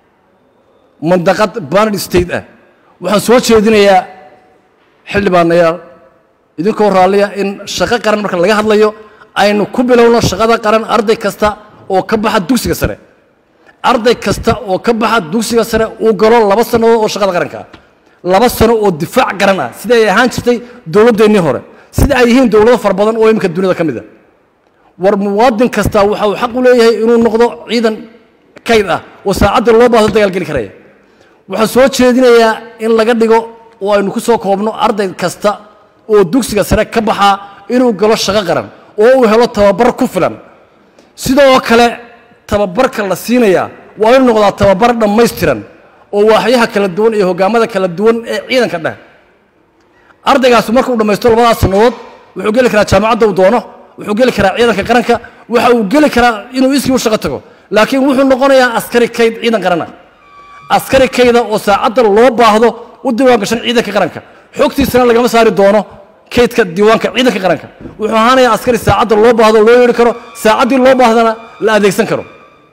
mandaqad banad state ah waxaan soo jeedinayaa xildhibaanayaal idinkoo raalliya in shaqo qaran marka laga hadlayo aynu ku bilowno shaqada qaran arday kasta oo ka baxa dugsiga sare arday kasta oo ka baxa dugsiga sare uu galo laba sannadood oo shaqada qaranka ah laba sano oo difaac garan ah sida ay ahaan jirtay dowladdeennii hore sida ay yihiin dowlado fara badan oo iminka duniyada ka mid a war muwaadin kasta waxa uu xaq u leeyahay inuu noqdo ciidan kayd ah oo saacadda loo baahdo dagaalgeli karaya waxaan soo jeedinayaa in laga dhigo oo aynu ku soo koobno arday kasta oo dugsiga sare ka baxaa inuu galo shaqo qaran oo uu helo tababar ku filan sidoo kale tababarka la siinayaa waa inuu noqdaa tababar dhammaystiran oo waaxyaha kala duwan iyo hogaamada kala duwan ee ciidanka dheh ardaygaasu markuu dhammaysto labadaas sannadood wuxuu geli karaa jaamacadda uu doono wuxuu geli karaa ciidanka qaranka waxa uu geli karaa inuu iskii u shaqo tago laakiin wuxuu noqonayaa askari kayd ciidan qarana askari kayda oo saacadda loo baahdo u diiwaan gashan ciidanka qaranka xogtiisana lagama saari doono kaydka diiwaanka ciidanka qaranka wuxuu ahaanayaa askari saacadda loo baahdo loo yeedhi karo saacaddii loo baahdana la adeegsan karo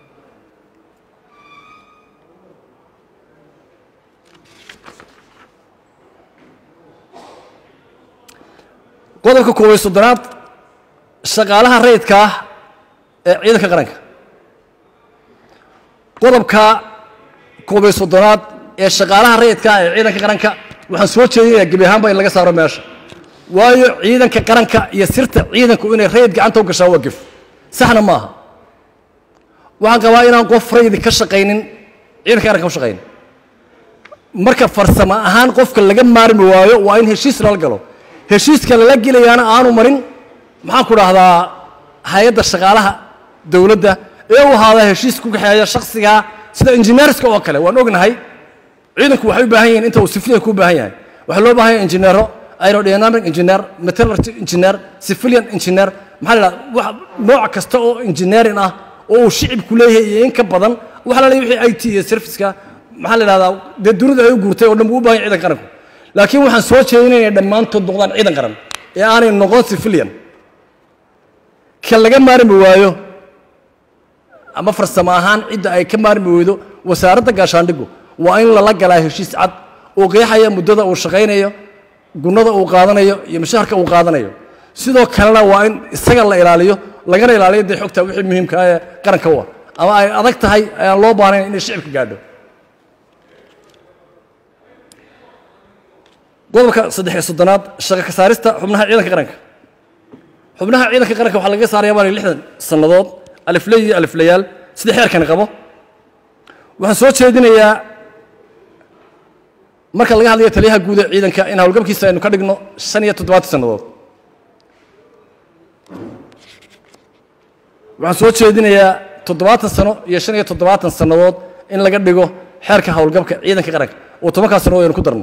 qodobka koob iyo soddonaad shaqaalaha rayidka ah ee ciidanka qaranka qodobka koob iyo soddonaad ee shaqaalaha rayidka ah ee ciidanka qaranka waxaan soo jeedinayaa gebi ahaanba in laga saaro meesha waayo ciidanka qaranka iyo sirta ciidanku inay rayid gacanta u gashaan waa gef saxna ma aha waxaan qabaa inaan qof rayidi ka shaqaynin ciidanka qaranka u shaqaynin marka farsamo ahaan qofka laga maarmi waayo waa in heshiis lala galo heshiiska lala gelayaana aanu marin maxaan ku dhahdaa hay-adda shaqaalaha dowladda ee u ahaada heshiis ku kaxeeya shaksigaa sida injineerska oo kale waan ognahay ciidanku waxay u baahan yihiin inta uu civilian ku baahan yahay waxaa loo baahan yahay injineero aerodynamic engineer metallurgy engineer civilian engineer maxaa la dhahdaa wax nooc kasta oo engineering ah oo uu shicibku leeyahay iyo in ka badan waxaa la leeyahay wixii i t iyo serviceka maxaa la dhahdaa dee dunidu ay u guurtay oo dhan buu u baahan yahay ciidanka qaranku laakiin waxaan soo jeedinaya inay dhammaantood noqdaan ciidan qaran ee aanay noqon civilian ka laga maarmi waayo ama farsamo ahaan cidda ay ka maarmi weydo wasaaradda gaashaandhigu waa in lala galaa heshiis cad oo qeexaya muddada uu shaqaynayo gunnada uu qaadanayo iyo mushaharka uu qaadanayo sidoo kalena waa in isaga la ilaaliyo lagana ilaaliyo dee xogta wixii muhiimka ah ee qaranka u ah ama ay adag tahay ayaan loo baahnayn inay shicibka gaadho qodobka saddex iyo soddonaad shaqo ka saarista xubnaha ciidanka qaranka xubnaha ciidanka qaranka waxaa lagaga saaraya baa lixdan sannadood alifley iyo aliflayaal sida xeerkani qabo waxaan soo jeedinayaa marka laga hadlayo taliyaha guud ee ciidanka in howlgabkiisa aynu ka dhigno shan iyo toddobaatan sannadood waxaan soo jeedinayaa toddobaatan sano iyo shan iyo toddobaatan sannadood in laga dhigo xeerka howlgabka ciidanka qaranka oo tobankaa sannadood aynu ku darno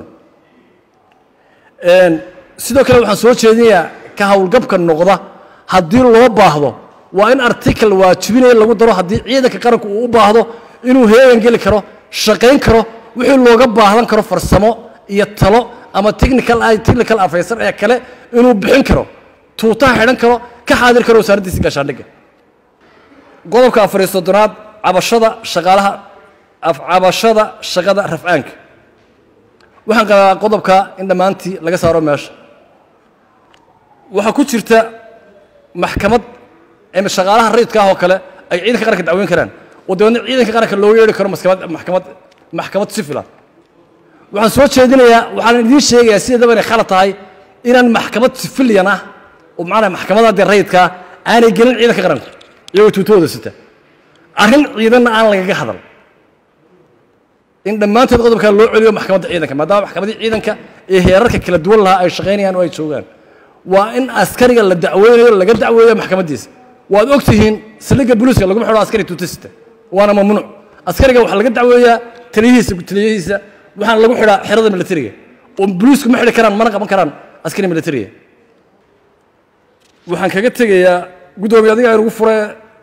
sidoo kale waxaan soo jeedinayaa ka howlgabka noqda haddii loo baahdo waa in article waajibinaya lagu daro haddii ciidanka qaranku uu u baahdo inuu heegan geli karo shaqayn karo wixii looga baahdan karo farsamo iyo talo ama technical technical afaysan ee kale inuu bixin karo tuutaha xidhan karo ka xaadir karo wasaaraddiisa gaashaandhigga qodobka afar iyo soddonaad cabashada shaqaalaha cabashada shaqada rafcaanka waxaan qabaa qodobka in dhammaantii laga saaro meesha waxaa ku jirta maxkamad ama shaqaalaha rayidka ah oo kale ay ciidanka qaranka dacweyn karaan oo dabeedna ciidanka qaranka looga yeedhi karo maxkamad maxkamad maxkamad sifila waxaan soo jeedinayaa waxaan idiin sheegayaa sideedaba inay khalad tahay inaan maxkamad sifiliyan ah oo macnaa maxkamada dee rayidka ah aanay gelin ciidanka qaranka iyagoo tuutahooda sita arrin ciidanna aan lagaga hadal in dhammaanteed qodobkaa loo celiyo maxkamadda ciidanka maadaama maxkamaddii ciidanka ee heerarka kala duwan lahaa ay shaqaynayaan oo ay joogaan waa in askariga la dacweynayo laga dacweeyo maxkamaddiisa waad og tihiin saldhigga booliiska laguma xidho askari tuutasita waana mamnuuc askariga waxaa laga dacweeyaa taliyihiisa taliyihiisa waxaana lagu xidhaa xerada militariga oo booliisku ma xidhi karaan mana qaban karaan askari militariga waxaan kaga tegayaa guddoomiye adiga aynugu fure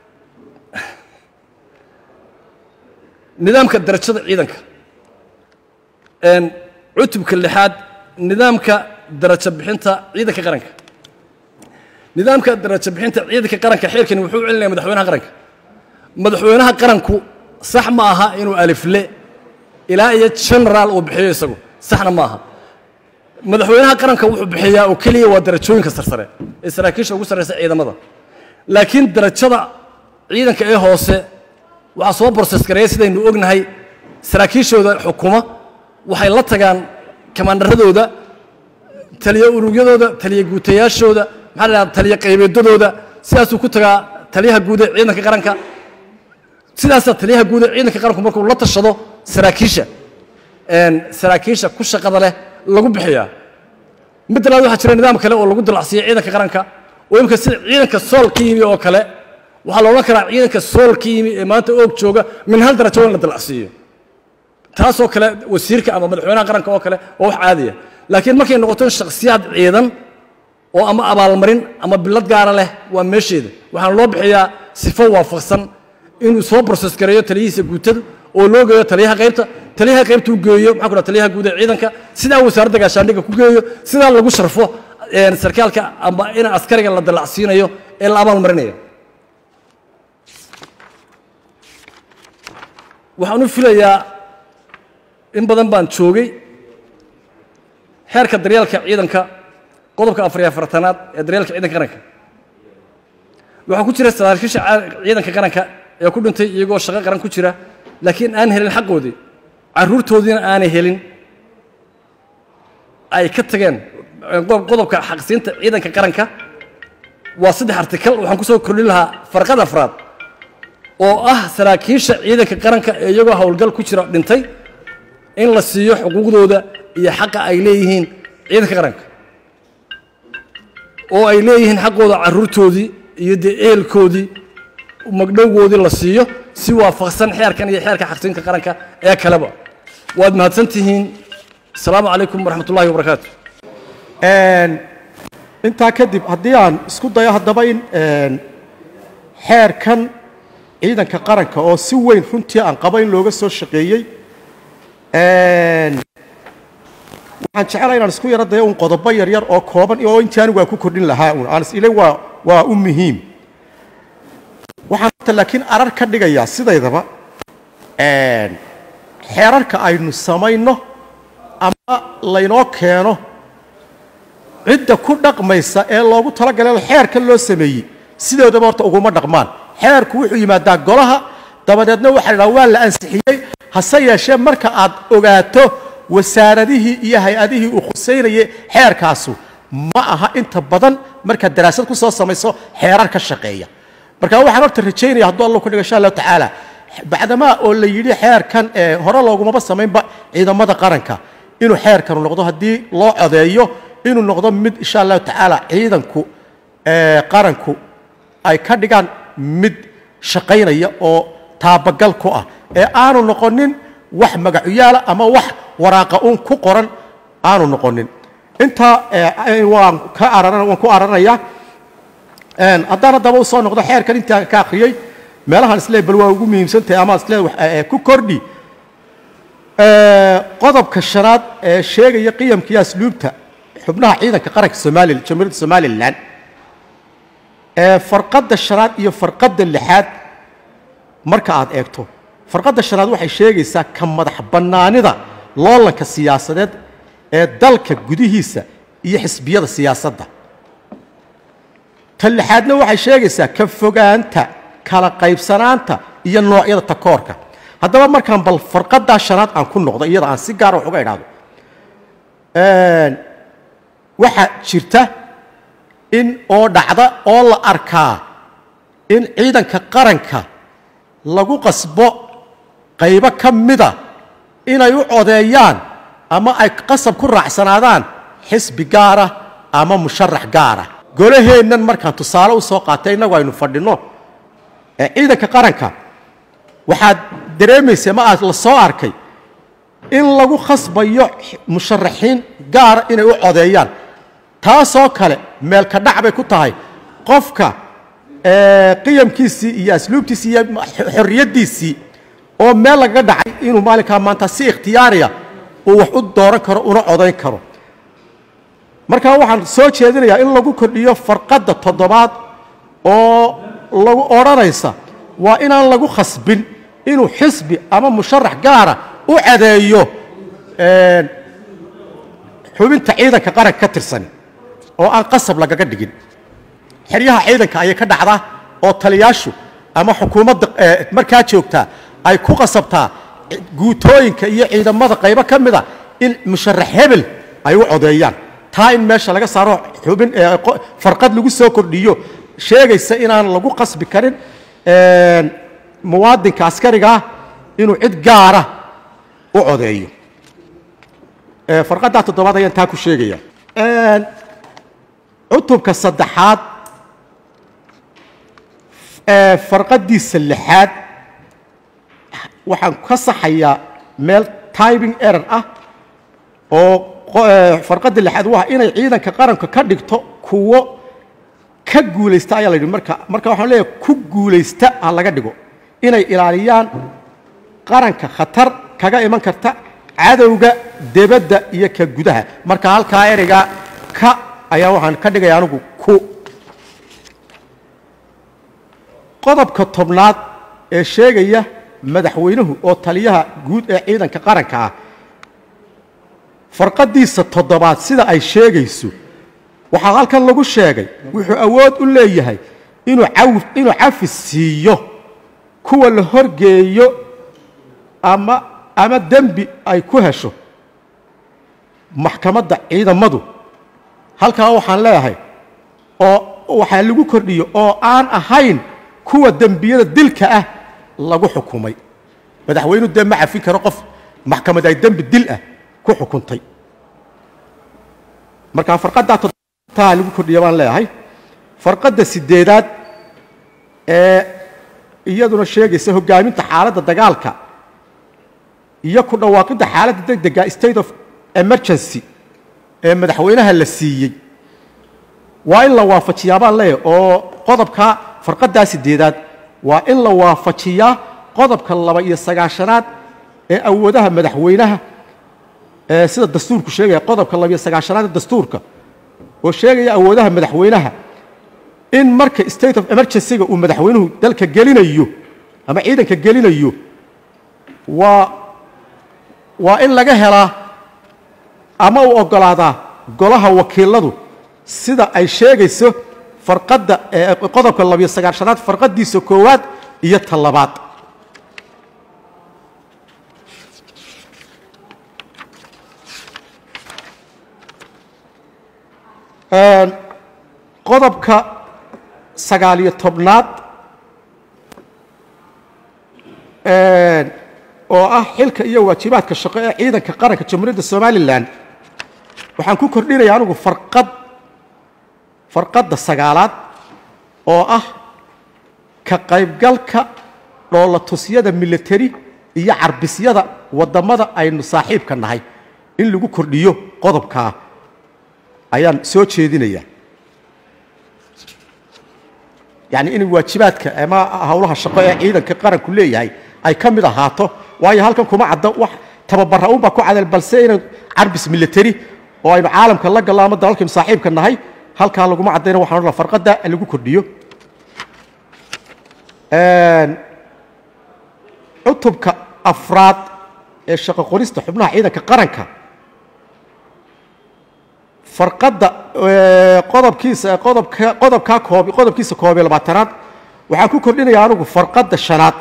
nidaamka darajada ciidanka cutubka lixaad nidaamka darajo bixinta ciidanka qaranka nidaamka darajo bixinta ciidanka qaranka xeerkani wuxuu u celinaya madaxweynaha qaranka madaxweynaha qaranku sax ma aha inuu alifle ilaa iyo generaal uu bixiyo isagu saxna ma aha madaxweynaha qaranka wuxuu bixiyaa oo keliya waa darajooyinka sarsare ee saraakiisha ugu sarreysa ciidamada laakiin darajada ciidanka ee hoose waxaa soo borses gareeya sidaynu ognahay saraakiishooda xukuma waxay la tagaan kamaandaradooda taliya urugyadooda taliya guutayaashooda maxaa la dhahdaa taliya qaybeedadooda sidaasuu ku tagaa taliyaha guud ee ciidanka qaranka sidaasaa taliyaha guud ee ciidanka qaranku markuu la tashado saraakiisha saraakiisha ku shaqada leh lagu bixiyaa mid labaad waxaa jira nidaam kale oo lagu dalacsiiyo ciidanka qaranka oo imika sida ciidanka sool ka yimi oo kale waxaa la odhan karaa ciidanka sool ka yimi ee maanta oog jooga min hal darajo in la dalacsiiyo taasoo kale wasiirka ama madaxweynaha qaranka oo kale waa wax caadiya laakiin markay noqoto in shakhsiyaad ciidan oo ama abaalmarin ama bilad gaara leh waa meesheeda waxaana loo bixiyaa sifo waafaqsan inuu soo broses gareeyo taliyihiisa guutada oo loo geeyo taliyaha qaybta taliyaha qaybta u geeyo maxaa ku dhaha taliyaha guud ee ciidanka sidaa wasaaradda gaashaandhigga ku geeyo sidaa lagu sharfo sarkaalka ama in askariga la dalacsiinayo ee la abaalmarinayo waxaan u filayaa in badan baan joogay xeerka daryeelka ciidanka qodobka afar iyo afartanaad ee daryeelka ciidanka qaranka waxaa ku jira saraakiisha ciidanka qaranka ee ku dhintay iyagoo shaqo qaran ku jira laakiin aan helin xaqoodii carruurtoodiina aanay helin ay ka tageen qodobka xaqsiinta ciidanka qaranka waa saddex artikal waxaan ku soo kordhin lahaa farqad afraad oo ah saraakiisha ciidanka qaranka ee iyagoo howlgal ku jira dhintay in la siiyo xuquuqdooda iyo xaqa ay leeyihiin ciidanka qaranka oo ay leeyihiin xaqooda carruurtoodii iyo dee ehelkoodii magdhowgoodii la siiyo si waafaqsan xeerkan iyo xeerka xaqsiinka qaranka ee kaleba waad mahadsan tihiin asalaamu calaykum waraxmat ullahi wabarakaatu intaa kadib haddii aan isku dayo haddaba in xeerkan ciidanka qaranka oo si weyn runtii aan qabo in looga soo shaqeeyey waxaan jecelahay inaan isku yaro dayo un qodobo yaryar oo kooban oo intii anigu aan ku kordhin lahaa un aan is ile waa waa u muhiim waxaan horta laakiin arar ka dhigayaa sidaydaba xeerarka aynu samayno ama laynoo keeno cidda ku dhaqmaysa ee loogu talagalay xeerka loo sameeyey sidoodaba horta uguma dhaqmaan xeerku wuxuu yimaadaa golaha dabadeedna waxaa la dhaha waa la ansixiyey hase yeeshee marka aad ogaato wasaaradihii iyo hay-adihii uu khusaynayay xeerkaasu ma aha inta badan markaad daraasad ku soo samayso xeerar ka shaqeeya marka waxaan horta rajaynaya hadduu allah ku dhigo insha allahu tacaala bacdamaa oo la yidhi xeerkan ee hore loogumaba samaynba ciidamada qaranka inuu xeerkanu noqdo haddii loo codeeyo inuu noqdo mid insha allahu tacaala ciidanku ee qaranku ay ka dhigaan mid shaqaynaya oo taabagal ku ah ee aanu noqonin wax magacuyaala ama wax waraaqa uun ku qoran aanu noqonin intaa ee, waan ka araran waan ku araranayaa Een, haddaan haddaba u soo noqdo xeerkan intaan ka akhriyey meelahan isle bal waa ugu muhiimsantahay ama isle wax- ee, ku kordhi Ee, qodobka shanaad ee sheegaya qiyamka iyo asluubta xubnaha ciidanka qaranka somalilan jamhuuriyadda somalilan ee farqadda shanaad iyo farqadda lixaad marka aad eegto farqadda shanaad waxay sheegaysaa ka madax bannaanida loolanka siyaasadeed ee dalka gudihiisa iyo xisbiyada siyaasadda ta lixaadna waxay sheegaysaa ka fogaanta kala qaybsanaanta iyo noocyada takoorka haddaba markaan bal farqadaa shanaad aan ku noqdo iyada aan si gaara wax uga idhaahdo Een, waxaa jirta in oo dhacda oo la arkaa in ciidanka qaranka lagu qasbo qaybo ka mida inay u codeeyaan ama ay qasab ku raacsanaadaan xisbi gaara ama musharax gaara golaheennan markaan tusaale u soo qaatay innagu aynu fadhinno ee ciidanka qaranka waxaad dareemaysa ma aad la soo arkay in lagu khasbayo musharaxiin gaara inay u codeeyaan taasoo kale meelka dhac bay ku tahay qofka ee, qiyamkiisii iyo asluubtiisii iyo xorriyaddiisii oo meel lagaga dhacay inuu maalinkaa maanta si ikhtiyaariya uu wax u dooran karo una codayn karo markaa waxaan soo jeedinayaa in lagu kordhiyo farqadda toddobaad oo lagu odhanaysa waa inaan lagu khasbin inuu xisbi ama musharax gaara u cadeeyo een, xubinta ciidanka qaranka ka tirsan oo aan qasab lagaga dhigin xeryaha ciidanka ayay ka dhacdaa oo taliyaashu ama xukuumadda ee, markaa joogtaa ay ku qasabtaa guutooyinka iyo ciidamada qaybo ka mida in musharax hebel ay u codeeyaan taa in meesha laga saaro xubin ee, qo- farqad lagu soo kordhiyo sheegaysa inaan lagu qasbi karin een, muwaadinka askariga ah inuu cid gaara u codeeyo Ee, farqaddaa toddobaad ayaan taa ku sheegaya Een, cutubka saddexaad ee farqadiisa lixaad waxaan ka saxayaa meel typing error ah oo qo- ee, farqadda lixaad waa inay ciidanka qaranka ka dhigto kuwo ka guulaysta ayaa la yidhi marka marka waxaan leeyahay ku guulaysta ha laga dhigo inay ilaaliyaan qaranka khatar kaga iman karta cadowga debadda iyo ka gudaha marka halkaa ereyga ka ayaa waxaan ka dhigaya anigu ku qodobka tobnaad ee sheegaya madaxweynuhu oo taliyaha guud ee ciidanka qaranka ah farqadiisa toddobaad sida ay sheegayso waxaa halkan lagu sheegay wuxuu awood u leeyahay inuu caw- inuu cafis siiyo kuwa la horgeeyo ama ama dembi ay ku hesho maxkamadda ciidamadu halkaa waxaan leeyahay oo waxaa lagu kordhiyo oo aan ahayn kuwa dembiyada dilka ah lagu xukumay madaxweynuhu dee ma cafin karo qof maxkamad ay dembi dil ah ku xukuntay marka farqaddaa toddobaadtaa lagu kordhiya baan leeyahay farqadda sideedaad ee iyaduna sheegaysa hoggaaminta xaaladda dagaalka iyo ku dhawaaqidda xaaladda degdega state of emergency ee madaxweynaha la siiyey waa in la waafajiyaa baan leeyahay oo qodobka farqaddaa sideedaad waa in la waafajiyaa qodobka laba iyo sagaashanaad ee awoodaha madaxweynaha ee sida dastuurku sheegaya qodobka laba iyo sagaashanaad ee dastuurka oo sheegaya awoodaha madaxweynaha in marka state of emergency-ga uu madaxweynuhu dalka gelinayo ama ciidanka gelinayo waa waa in laga helaa ama uu oggolaadaa golaha wakiiladu sida ay sheegayso farqadda ee qodobka labiyo sagaashanaad farqaddiisa koowaad iyo ta labaad qodobka sagaal iyo tobnaad oo ah xilka iyo waajibaadka shaqo ee ciidanka qaranka jamhuuriyadda somalilan waxaan ku kordhinaya anigu farqad farqadda sagaalaad oo ah ka qaybgalka dhoolatusyada military iyo carbisyada waddamada aynu saaxiibka nahay in lagu kordhiyo qodobkaa ayaan soo jeedinaya yacni in waajibaadka ama howlaha shaqo ee ciidanka qaranku leeyahay ay ka mid ahaato waayo halkan kuma cadda wax tababara unbaa ku cadal balse inay carbis military oo aynu caalamka la gallo ama dalalkaynu saaxiibka nahay halkaa laguma caddayna waxaan odhan farqadda lagu kordhiyo cutubka afraad ee shaqo qorista xubnaha ciidanka qaranka farqadda qodobkiisa qodobka qodobkaa koob qodobkiisa koob iyo labaatanaad waxaan ku kordhinaya anigu farqadda shanaad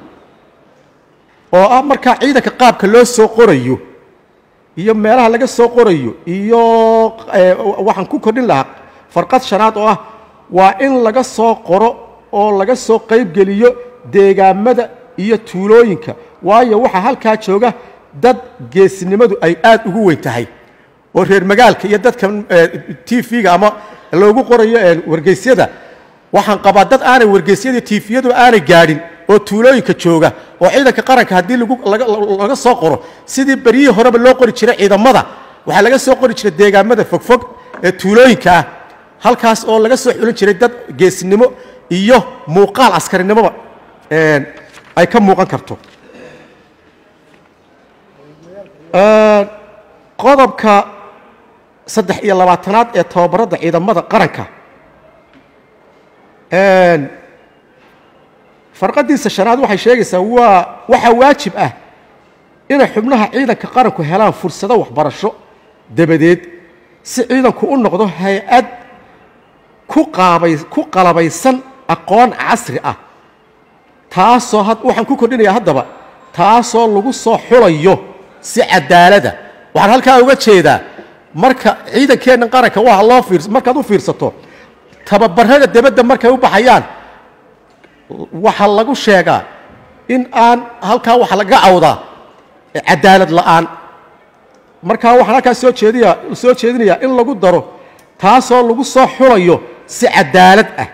oo ah markaa ciidanka qaabka loo soo qorayo iyo meelaha laga soo qorayo iyo waxaan ku kordhin lahaa farqad shanaad oo ah waa in laga soo qoro oo laga soo qaybgeliyo deegaamada iyo tuulooyinka waayo waxaa halkaa jooga dad geesinimadu ay aad ugu weyn tahay oo reer magaalka iyo dadka t v-ga ama loogu qorayo wargeysyada waxaan qabaa dad aanay wargeysyada tifiyadu aanay gaadhin oo tuulooyinka jooga oo ciidanka qaranka haddii laga soo qoro sidii beryihii horeba loo qori jiray ciidamada waxaa laga soo qori jiray deegaamada fogfog ee tuulooyinka ah halkaas oo laga soo xulin jiray dad geesinimo iyo muuqaal askarinimoba ay ka muuqan karto qodobka saddex iyo labaatanaad ee tababarada ciidamada qaranka farqadiisa shanaad waxay sheegaysaa waa waxaa waajib ah inay xubnaha ciidanka qaranku helaan fursado waxbarasho dabadeed si ciidanku u noqdo hay-ad ku qaabay ku qalabaysan aqoon casri ah taasoo waxaan ku kordhinayaa haddaba taasoo lagu soo xulayo si cadaalada waxaan halkaa uga jeedaa marka ciidankeenna qaranka waa loo fiir markaad u fiirsato tababarada debadda markay u baxayaan waxaa lagu sheegaa in aan halkaa waxa laga cawdaa cadaalad la'aan markaa waxaan halkaa soo jeediya soo jeedinayaa in lagu daro taasoo lagu soo xulayo si cadaalad ah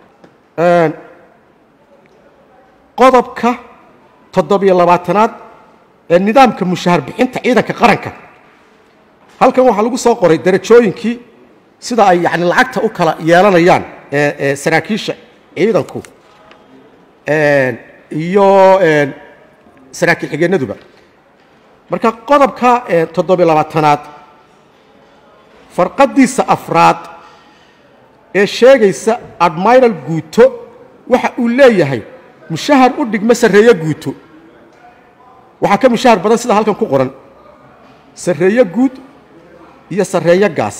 qodobka toddobiyo labaatanaad ee nidaamka mushahar bixinta ciidanka qaranka halkan waxaa lagu soo qoray darajooyinkii sida ay yani lacagta u kala yeelanayaan ee saraakiisha ciidanku iyo saraakiil xigeenaduba marka qodobka toddobiyo labaatanaad farqadiisa afraad ee sheegaysa admiral guuto waxa uu leeyahay mushahar u dhigma sarreeyo guuto waxaa ka mushahar badan sida halkan ku qoran sarreeyo guud iyo sarreeyo gaas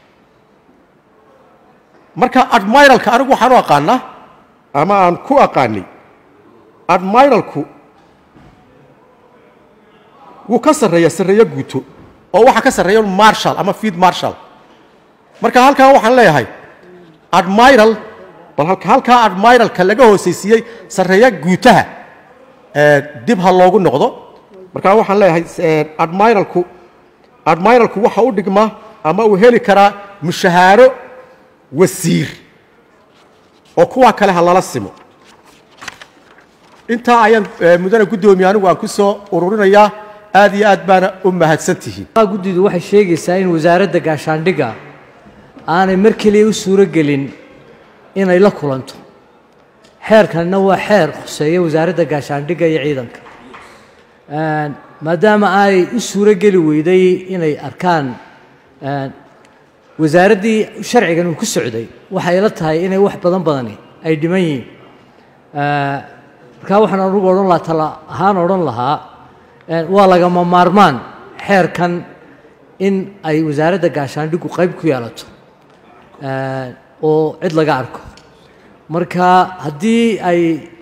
marka admiralka anigu waxaan u aqaanaa ama aan ku aqaanay admiralku wuu ka sarreeya sarreeyo guuto oo waxaa ka sarreeya marshal ama field marshal marka halkaa waxaan leeyahay admiral bal halkaa admiralka laga hoosaysiiyey sarreeya guutaha dib ha loogu noqdo markaa waxaan leeyahay admiralku admiralku waxa u dhigmaa ama uu heli karaa mushahaaro wasiir oo kuwa kale ha lala simo intaa ayaan mudane guddoomiye anigu aan ku soo ururinayaa aad iyo aad baana u mahadsantihiin guddidu waxay sheegaysaa in wasaaradda gaashaandhigga aanay mar keliya u suuro gelin inay la kulanto xeerkanna waa xeer khuseeya wasaaradda gaashaandhigga iyo ciidanka maadaama ay u suuro geli weyday inay arkaan wasaaraddii sharcigan uu ku socday waxay ila tahay inay wax badan badani ay dhiman yihiin markaa waxaan anugu odhan lahaa tala ahaan odhan lahaa waa lagama maarmaan xeerkan in ay wasaaradda gaashaandhiggu qayb ku yeelato oo cid laga arko marka haddii ay